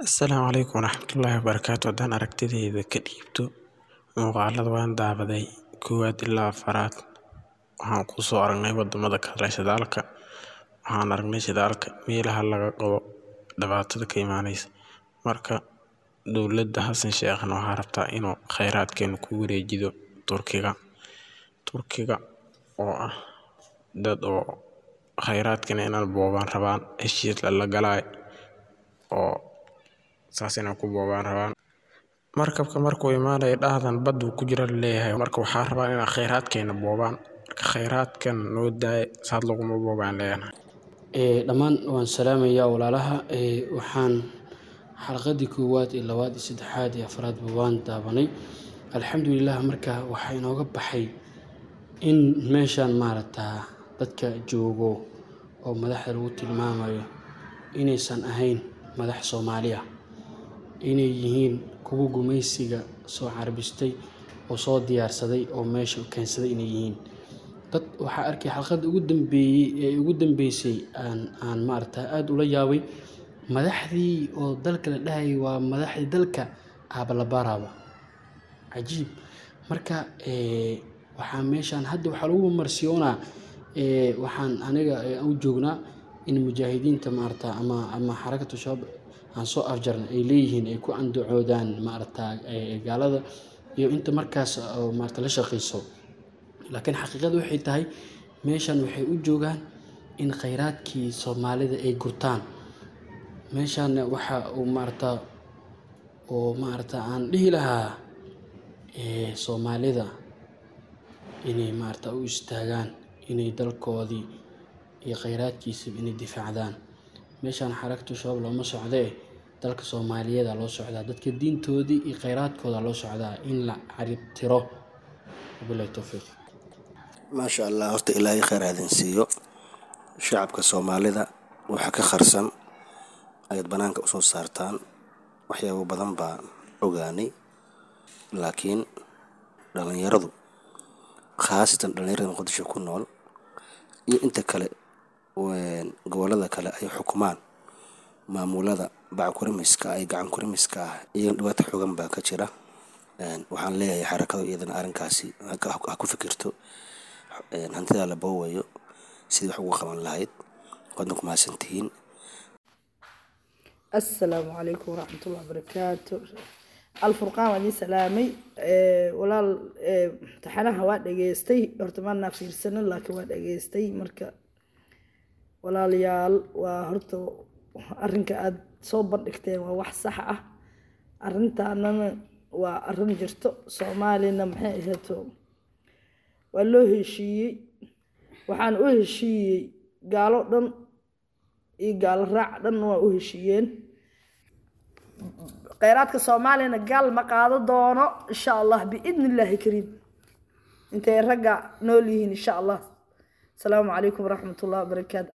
Asalaamu calaykum waraxmatullaahi wabarakaatu haddaan aragtidayda ka dhiibto muuqaalada waan daawaday koowaad ilaa afaraad waxaan kusoo aragnay wadamada kale shidaalka waxaan aragnay shidaalka meelaha laga qodo dhibaatada ka imaaneysa marka dowladda xasan sheekhna waxaa rabtaa inuu kheyraadkeena ku wareejiyo turkiga turkiga oo ah dad oo kheyraadkeena inay boobaan rabaan heshiis lala galaayo oo saas inay ku boobaan rabaan markabka markuu imaanayo dhahdan baduu ku jira laleeyahay marka waxaa rabaan inay kheyraadkeena boobaan marka kheyraadkan noo daaya saas laguma boobaan leenahay dhammaan waan salaamayaa walaalaha waxaan xalqadii koowaad iyo labaad iyo saddexaad iyo afraadba waan daawanay alxamdulilah marka waxaa inooga baxay in meeshaan maaragtaa dadka joogo oo madaxda lagu tilmaamayo inaysan ahayn madax soomaali ah inay yihiin kuwa gumaysiga soo carbistay oo soo diyaarsaday oo meesha keensaday inay yihiin dad waxaa arkay xalqadda ugu dambeeyey ee ugu dambeysay aan aan maaragtaa aada ula yaabay madaxdii oo dalka la dhahayay waa madaxdii dalka aabalabaaraaba cajiib marka waxaa meeshaan hadda waxaa lagu marsiyoonaa waxaan aniga u joognaa in mujaahidiinta maarata ama ama xarakatu shabaab aan soo afjarna ay leeyihiin ay ku andacoodaan maarata gaalada iyo inta markaas maarata la shaqeyso laakiin xaqiiqada waxay tahay meeshan waxay u joogaan in kheyraadkii soomaalida ay gurtaan meeshaana waxa uu maarata oo maarata aan dhihi lahaa soomaalida inay maarata u istaagaan inay dalkoodii iyo kheyraadkiisaba inay difaacdaan meeshaan xarakatu shabaab looma socdee dalka soomaaliyeeda loo socdaa dadka diintoodii iyo kheyraadkooda loo socdaa in la carib tiro wabilahi towfiiq maasha allah horta ilaahay kheyr aadin siiyo shacabka soomaalida waxa ka kharsan ayaad bannaanka usoo saartaan waxyaabo badan baa ogaanay laakiin dhallinyaradu khaasatan dhallinyarada muqdisho ku nool iyo inta kale gobollada kale ay xukumaan maamulada backurimiska ay gacan kurimiska ah iyagana dhibaato xoogan baa ka jira waxaan leeyahay xarakadu iyadana arrinkaasi ha ku fikirto hantidaa la boowayo sidii wax uga qaban lahayd waadna ku mahadsantihiin assalaamu calaykum waraxmatullahi wabarakaatu alfurqaan waan idiin salaamay walaal imtixaanaha waa dhageystay horta maanaa fiirsanin laakiin waa dhageystay marka walaalayaal waa horta arrinka aada soo bandhigteen waa wax sax ah arrintaanana waa arrin jirto soomaalina maxay ahayto waa loo heshiiyey waxaan u heshiiyey gaalo dhan iyo gaalo raac dhan waa u heshiiyeen kheyraadka soomaaliyana gaal ma qaado doono insha allah biidni illaahi kariim intay ragga nool yihiin insha allah asalaamu calaykum waraxmatullahi wabarakaatu